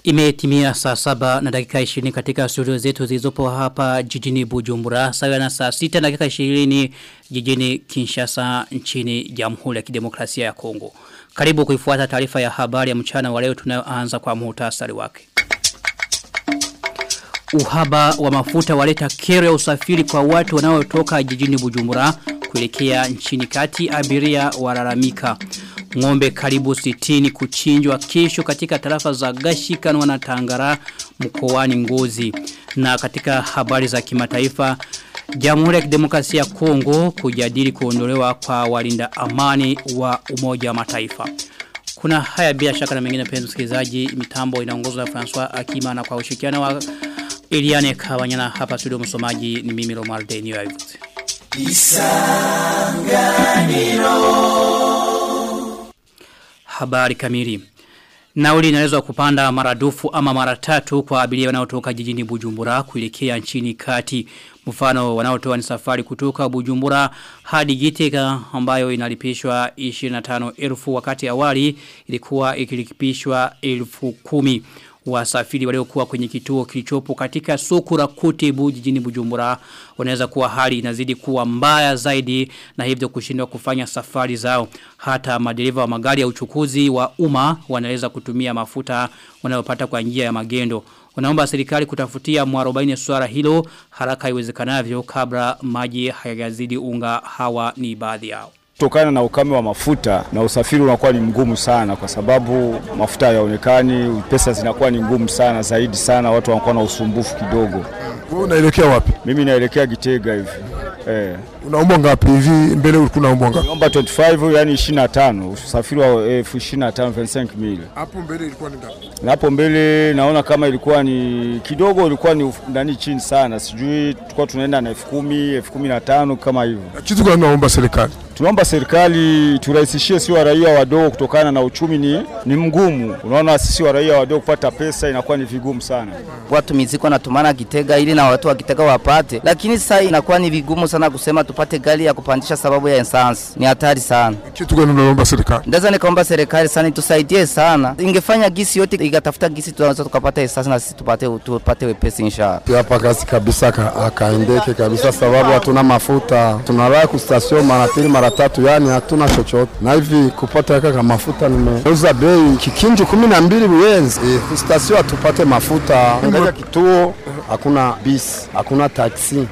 Imetimia saa saba na dakika 20 katika studio zetu zilizopo hapa jijini Bujumbura. Sawa na saa sita na dakika 20 jijini Kinshasa nchini Jamhuri ya Kidemokrasia ya Kongo. Karibu kuifuata taarifa ya habari ya mchana wa leo tunayoanza kwa muhtasari wake. Uhaba wa mafuta waleta kero ya usafiri kwa watu wanaotoka jijini Bujumbura kuelekea nchini kati abiria walalamika. Ngombe karibu sitini kuchinjwa kesho katika tarafa za Gashikanwa na Tangara mkoani Ngozi. Na katika habari za kimataifa Jamhuri ya Kidemokrasia ya Kongo kujadili kuondolewa kwa walinda amani wa Umoja wa Mataifa. Kuna haya bila shaka na mengine penzi msikilizaji mitambo inaongozwa na François Akima na kwa ushirikiano wa Eliane Kawanyana hapa studio msomaji ni mimi Romar Denio Aivute. Habari kamili. Nauli inaweza kupanda maradufu ama mara tatu kwa abiria wanaotoka jijini Bujumbura kuelekea nchini kati. Mfano wanaotoa ni safari kutoka Bujumbura hadi Gitega ambayo inalipishwa 25,000 wakati awali ilikuwa ikilipishwa 10,000 wasafiri waliokuwa kwenye kituo kilichopo katika soko la Kotebu jijini Bujumbura wanaweza kuwa hali inazidi kuwa mbaya zaidi na hivyo kushindwa kufanya safari zao hata madereva wa magari ya uchukuzi wa umma wanaweza kutumia mafuta wanayopata kwa njia ya magendo wanaomba serikali kutafutia mwarobaini swala hilo haraka iwezekanavyo kabla maji hayazidi unga hawa ni baadhi yao Kutokana na ukame wa mafuta na usafiri unakuwa ni mgumu sana kwa sababu mafuta hayaonekani, pesa zinakuwa ni ngumu sana zaidi sana, watu wanakuwa na usumbufu kidogo. Wewe unaelekea wapi? Mimi naelekea Gitega hivi. Eh. Unaomba ngapi hivi mbele ulikuwa unaomba ngapi? Naomba 25 yani 25, usafiri wa elfu 25 25 mili. Hapo mbele ilikuwa ni ngapi? Na hapo mbele naona kama ilikuwa ni kidogo ilikuwa ni ndani chini sana. Sijui tulikuwa tunaenda na elfu kumi, elfu kumi na tano kama hivyo. Kitu gani naomba serikali? Tunaomba serikali turahisishie sisi wa raia wadogo kutokana na uchumi ni, ni mgumu. Unaona sisi wa raia wadogo kupata pesa inakuwa ni vigumu sana. Watu miziko natumana Gitega ili na watu wa Gitega wapate, lakini sasa inakuwa ni vigumu sana kusema tupate gari ya kupandisha sababu ya essence. Ni hatari sana. Kitu gani unaomba serikali? Ndaweza nikaomba serikali sana itusaidie sana. Ingefanya gisi yote ikatafuta gisi tunaweza tukapata essence na sisi tupate tupate wepesi inshallah. Hapa kazi kabisa akaendeke kabisa sababu hatuna mafuta. Tunalala ku station mara pili mara tatu yani hatuna chochote. Na hivi kupata kaka mafuta nimeuza bei kikinji kumi na mbili buyenzi. E, station tupate mafuta. Angalia kituo hakuna bisi, hakuna taksi.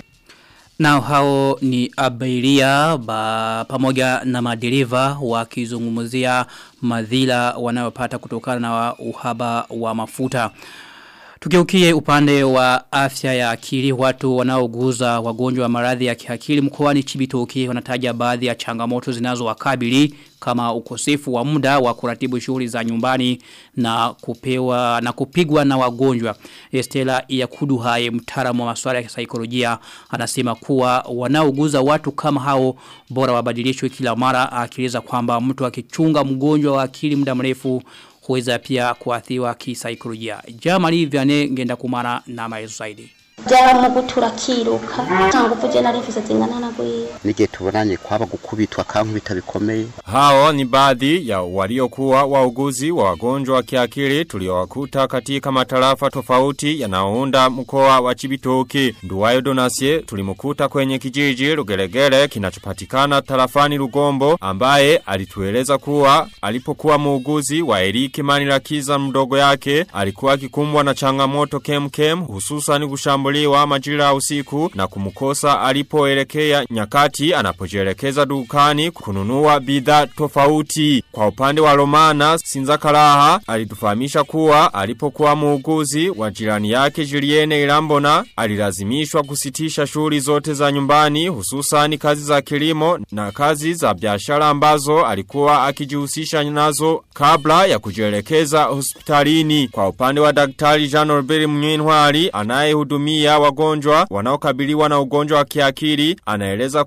Na hao ni abiria ba, pamoja na madereva wakizungumzia madhila wanayopata kutokana na uhaba wa mafuta. Tukeukie upande wa afya ya akili watu wanaoguza wagonjwa wa maradhi ya kiakili mkoani Chibitoke wanataja baadhi ya changamoto zinazowakabili kama ukosefu wa muda wa kuratibu shughuli za nyumbani na kupewa na kupigwa na wagonjwa. Estela Yakudu haye mtaalamu wa masuala ya saikolojia anasema kuwa wanaoguza watu kama hao bora wabadilishwe kila mara akieleza kwamba mtu akichunga mgonjwa wa akili muda mrefu huweza pia kuathiwa kisaikolojia. Jamali Vianney ngenda kumara na maelezo zaidi. byaramugutura kiruka ntango uvuje nari mfise zingana na gwiwe nige tubonanye kwaba gukubitwa kankubita bikomeye hao ni baadhi ya waliokuwa wauguzi wa wagonjwa wa kiakili tuliowakuta katika matarafa tofauti yanayounda mkoa wa Chibitoke Nduwayo Donasie tulimukuta kwenye kijiji Lugelegele kinachopatikana tarafani Lugombo ambaye alitueleza kuwa alipokuwa muuguzi wa Eriki Manirakiza mdogo yake alikuwa akikumbwa na changamoto kemkem hususan kushambulia kushambuliwa majira usiku na kumkosa alipoelekea nyakati anapojielekeza dukani kununua bidhaa tofauti. Kwa upande wa Romana Sinzakaraha alitufahamisha kuwa alipokuwa muuguzi wa jirani yake Julienne Irambona alilazimishwa kusitisha shughuli zote za nyumbani hususan kazi za kilimo na kazi za biashara ambazo alikuwa akijihusisha nazo kabla ya kujielekeza hospitalini. Kwa upande wa daktari Jean Norbert Mnyintwari anayehudumia wagonjwa wanaokabiliwa na ugonjwa wa kiakili anaeleza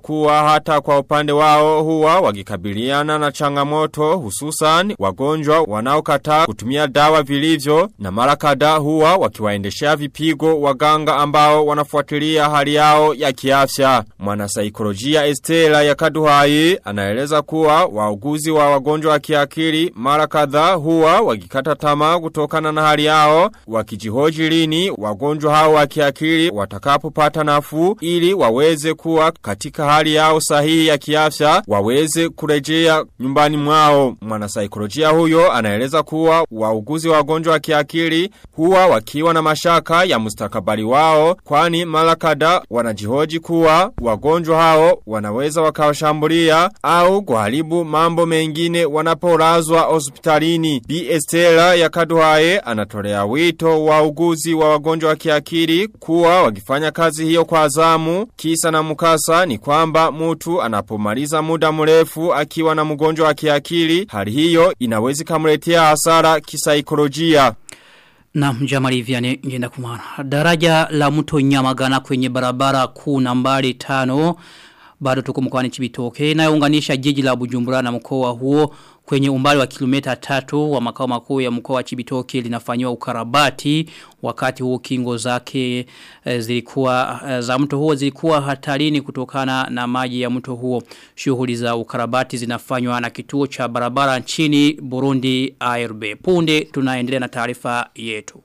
kuwa hata kwa upande wao huwa wakikabiliana na changamoto hususan wagonjwa wanaokataa kutumia dawa vilivyo na mara kadhaa huwa wakiwaendeshea vipigo waganga ambao wanafuatilia hali yao ya kiafya. Mwanasaikolojia Estela ya Kaduhai anaeleza kuwa wauguzi wa wagonjwa wa kiakili mara kadhaa huwa wakikata tamaa kutokana na hali yao wakijihoji lini wagonjwa hao wa kiakili watakapopata nafuu ili waweze kuwa katika hali yao sahihi ya kiafya waweze kurejea nyumbani mwao. Mwanasaikolojia huyo anaeleza kuwa wauguzi wa wagonjwa wa kiakili huwa wakiwa na mashaka ya mustakabali wao kwani mara kadhaa wanajihoji kuwa wagonjwa hao wanaweza wakawashambulia au kuharibu mambo mengine wanapolazwa hospitalini. Bi Estela ya Kaduhae anatolea wito wauguzi wa wagonjwa wa kiakili kuwa wakifanya kazi hiyo kwa zamu kisa na mukasa ni kwamba mtu anapomaliza muda mrefu akiwa na mgonjwa wa kiakili hali hiyo inawezi kamletea hasara kisaikolojia. Na mjamali vyane ngenda kumana. Daraja la mto nyamagana kwenye barabara kuu nambari tano bado tuko mkoani Chibitoke inayounganisha jiji la Bujumbura na mkoa huo kwenye umbali wa kilomita tatu wa makao makuu ya mkoa wa Chibitoke linafanywa ukarabati wakati huo kingo zake e, zilikuwa e, za mto huo zilikuwa hatarini kutokana na maji ya mto huo shughuli za ukarabati zinafanywa na kituo cha barabara nchini Burundi ARB punde tunaendelea na taarifa yetu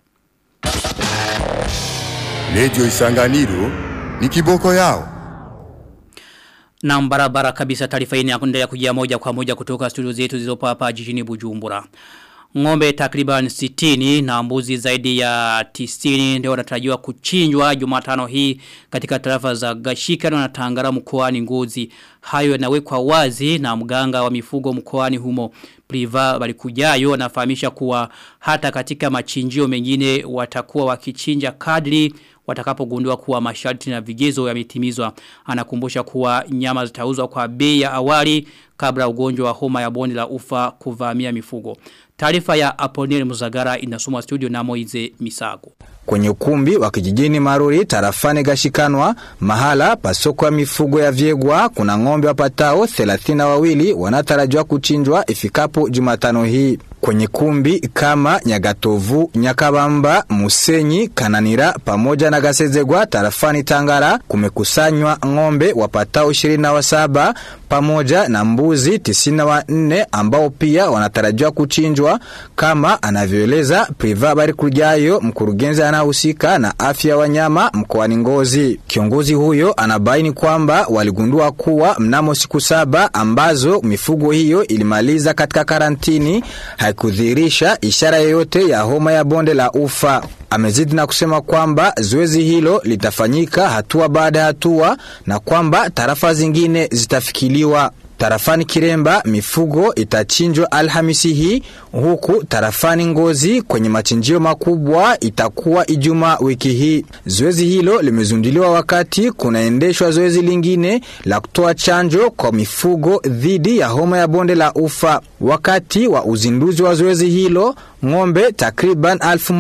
Radio Isanganiro ni kiboko yao na barabara kabisa taarifa hii inaendelea kujia moja kwa moja kutoka studio zetu zilizopo hapa jijini Bujumbura. Ngombe takriban 60 na mbuzi zaidi ya 90 ndio wanatarajiwa kuchinjwa Jumatano hii katika tarafa za Gashika na Tangara mkoani Ngozi. Hayo yanawekwa wazi na mganga wa mifugo mkoani humo. Priva balikujayo anafahamisha kuwa hata katika machinjio mengine watakuwa wakichinja kadri watakapogundua kuwa masharti na vigezo yametimizwa. Anakumbusha kuwa nyama zitauzwa kwa bei ya awali kabla ugonjwa wa homa ya bonde la ufa kuvamia mifugo. Taarifa ya Aponel Muzagara inasomwa studio na Moize Misago. Kwenye ukumbi wa kijijini Maruri tarafani Gashikanwa, mahala pasoko ya mifugo ya Vyegwa, kuna ng'ombe wapatao 32 wanatarajiwa kuchinjwa ifikapo Jumatano hii. Kwenye kumbi kama Nyagatovu, Nyakabamba, Musenyi, Kananira pamoja na Gasezegwa tarafani Tangara kumekusanywa ng'ombe wapatao 27 pamoja na mbuzi 94 ambao pia wanatarajiwa kuchinjwa kama anavyoeleza Priva Barikujayo mkurugenzi anahusika na afya ya wanyama mkoani Ngozi. Kiongozi huyo anabaini kwamba waligundua kuwa mnamo siku saba ambazo mifugo hiyo ilimaliza katika karantini haikudhihirisha ishara yoyote ya homa ya bonde la ufa. Amezidi na kusema kwamba zoezi hilo litafanyika hatua baada ya hatua na kwamba tarafa zingine zitafikiliwa. Tarafani Kiremba mifugo itachinjwa Alhamisi hii huku tarafani Ngozi kwenye machinjio makubwa itakuwa Ijumaa wiki hii. Zoezi hilo limezunduliwa wakati kunaendeshwa zoezi lingine la kutoa chanjo kwa mifugo dhidi ya homa ya bonde la ufa. Wakati wa uzinduzi wa zoezi hilo ng'ombe takriban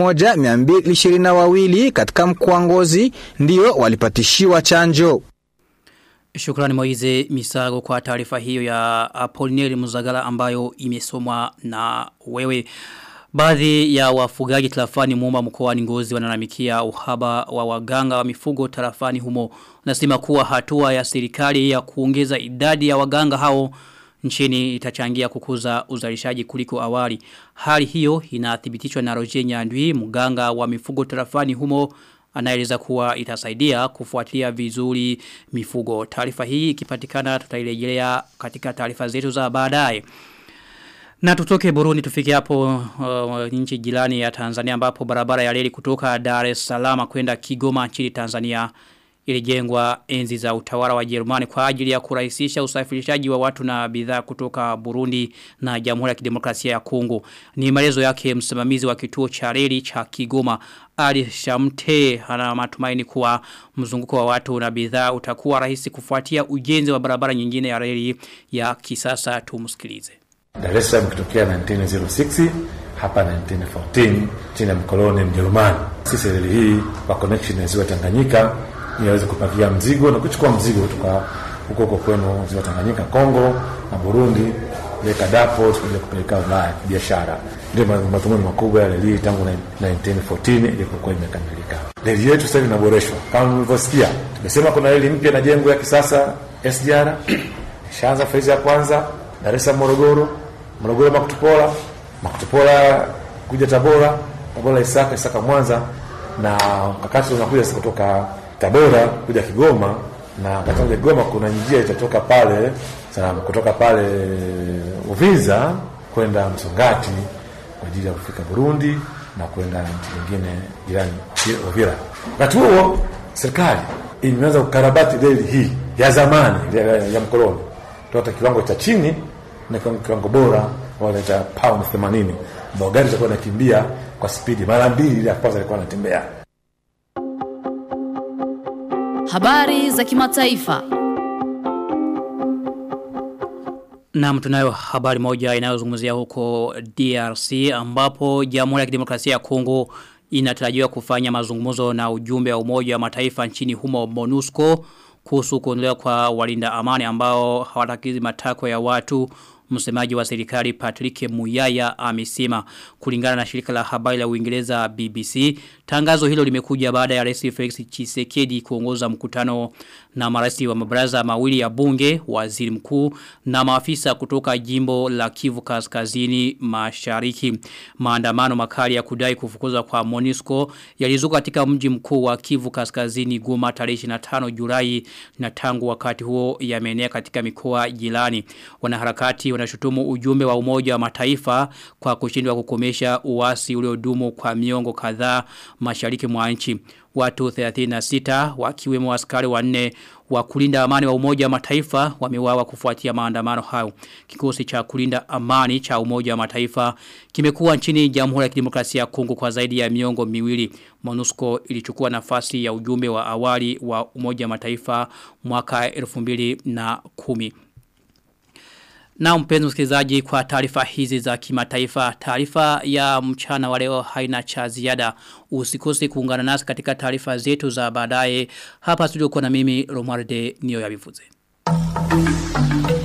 1222 katika mkoa Ngozi ndio walipatishiwa chanjo. Shukrani Moize Misago kwa taarifa hiyo ya Apolineri Muzagala ambayo imesomwa na wewe. Baadhi ya wafugaji tarafani muomba mkoani Ngozi wanalamikia uhaba wa waganga wa mifugo tarafani humo. Nasema kuwa hatua ya serikali ya kuongeza idadi ya waganga hao nchini itachangia kukuza uzalishaji kuliko awali. Hali hiyo inathibitishwa na Roger Nyandwi, mganga wa mifugo tarafani humo anaeleza kuwa itasaidia kufuatilia vizuri mifugo. Taarifa hii ikipatikana tutairejelea katika taarifa zetu za baadaye. Na tutoke Burundi tufike hapo uh, nchi jirani ya Tanzania ambapo barabara ya reli kutoka Dar es Salaam kwenda Kigoma nchini Tanzania ilijengwa enzi za utawala wa Jerumani kwa ajili ya kurahisisha usafirishaji wa watu na bidhaa kutoka Burundi na Jamhuri ya Kidemokrasia ya Kongo. Ni maelezo yake msimamizi wa kituo cha reli cha Kigoma Ali Shamte ana matumaini kuwa mzunguko wa watu na bidhaa utakuwa rahisi kufuatia ujenzi wa barabara nyingine ya reli ya kisasa tumsikilize. Dar es Salaam kitokea 1906 hapa 1914 chini ya mkoloni Mjerumani. Sisi reli hii kwa connection ya ziwa Tanganyika ili aweze kupakia mzigo na kuchukua mzigo kutoka huko huko kwenu ziwa Tanganyika, Kongo na Burundi, ile Kadapo kuja kupeleka Ulaya biashara. Ndio madhumuni makubwa ya reli tangu 1914 ilipokuwa imekamilika. Reli yetu sasa inaboreshwa kama mlivyosikia, tumesema kuna reli mpya na jengo ya kisasa SGR ishaanza fezi ya kwanza Dar es Salaam Morogoro, Morogoro Makutupola, Makutupola kuja Tabora, Tabora Isaka, Isaka Mwanza, na wakati unakuja kutoka Tabora kuja Kigoma, na katika Kigoma kuna njia itatoka pale sana, kutoka pale Uvinza kwenda Msongati kwa ajili ya kufika Burundi na kwenda nchi nyingine jirani Uvira. Wakati huo serikali imeanza kukarabati reli hii ya zamani ya, ya, ya mkoloni toka kiwango cha chini na kiwango bora wanaita pound 80 ambao gari itakuwa inakimbia kwa spidi mara mbili ile ya kwanza ilikuwa inatembea. Habari za kimataifa. Na tunayo habari moja inayozungumzia huko DRC ambapo Jamhuri ya Kidemokrasia ya Kongo inatarajiwa kufanya mazungumzo na ujumbe wa Umoja wa Mataifa nchini humo MONUSCO kuhusu kuondolewa kwa walinda amani ambao hawatakizi matakwa ya watu msemaji wa serikali Patrick Muyaya amesema kulingana na shirika la habari la Uingereza BBC tangazo hilo limekuja baada ya Rais Felix Tshisekedi kuongoza mkutano na marais wa mabaraza mawili ya bunge waziri mkuu na maafisa kutoka jimbo la Kivu Kaskazini Mashariki maandamano makali ya kudai kufukuzwa kwa Monisco yalizuka katika mji mkuu wa Kivu Kaskazini Goma tarehe 25 Julai na tangu wakati huo yameenea katika mikoa jirani wanaharakati wanashutumu ujumbe wa umoja wa mataifa kwa kushindwa kukomesha uasi uliodumu kwa miongo kadhaa mashariki mwa nchi. Watu 36 wakiwemo askari wanne wa kulinda amani wa umoja wa mataifa wameuawa kufuatia maandamano hayo. Kikosi cha kulinda amani cha umoja wa mataifa kimekuwa nchini Jamhuri ya Kidemokrasia ya Kongo kwa zaidi ya miongo miwili. MONUSCO ilichukua nafasi ya ujumbe wa awali wa umoja wa mataifa mwaka 2010. Na mpenzi msikilizaji kwa taarifa hizi za kimataifa, taarifa ya mchana wa leo haina cha ziada. Usikose kuungana nasi katika taarifa zetu za baadaye. Hapa studio kwa na mimi Romualde Nio ya Bivuze.